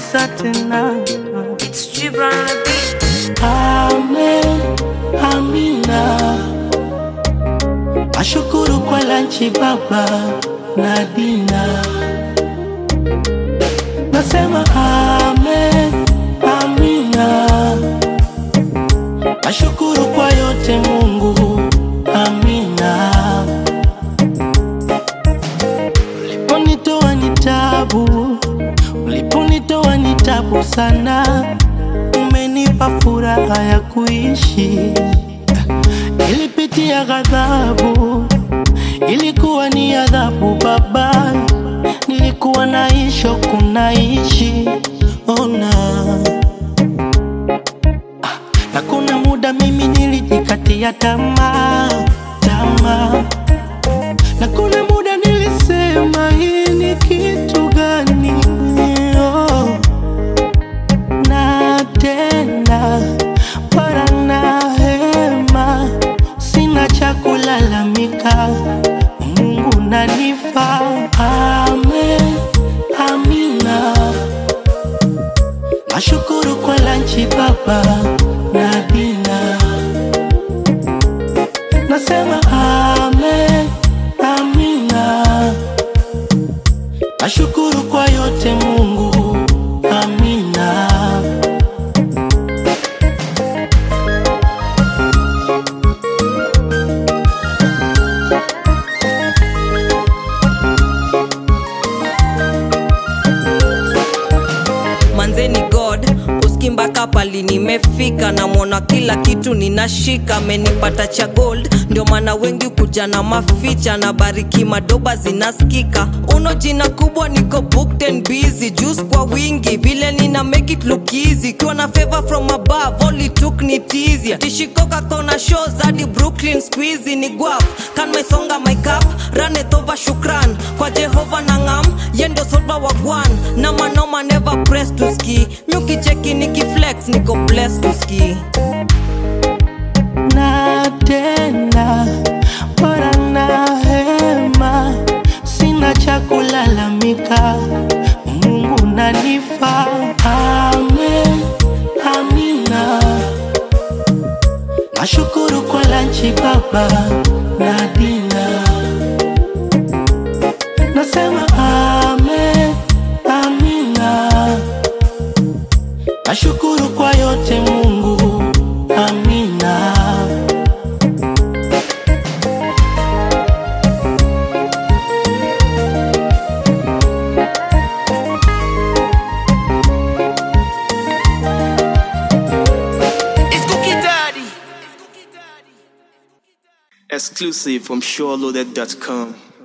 kabisa tena. It's Gibran on the beat. Amen, amina. Nashukuru kwa lanchi baba na dina. Nasema amen, amina. Nashukuru kwa yote Mungu, amina. Uliponitoa ni tabu, uliponitoa ni tabu sana, umenipa furaha ya kuishi. Nilipitia ghadhabu, ilikuwa ni adhabu Baba, nilikuwa naisho kunaishi ona na kuna muda mimi nilijikatia tamaa tamaa, na kuna muda nilisema hii ni kitu gani? Oh. Na tena para na hema, sina cha kulalamika, Mungu nanifa. Amen, amina. Nashukuru kwa lanchi baba na dina. Nasema amen, amina. Nashukuru kwa yote Mungu, amina. manzeni god uski mpaka pali nimefika namwona kila kitu ninashika amenipata cha gold ndio maana wengi kuja na maficha na bariki madoba zinaskika uno jina kubwa niko booked and busy juice kwa wingi vile nina make it look easy kiwa na favor from above only took ni tizia tishikoka kona shows hadi brooklyn squeezy ni guap kan maisonga my cup run it over shukran kwa jehova na ngam yendo solva wa gwan na manoma never press to ski myukicheki nikiflex niko blessed to ski na tena bora na hema, sina cha kulalamika, Mungu nanifa. Amen, amina. Nashukuru kwa lanchi baba na dina. Nasema amen, amina. Nashukuru kwa yote Mungu, amina. It's Cookie Daddy. Exclusive from SureLoaded.com.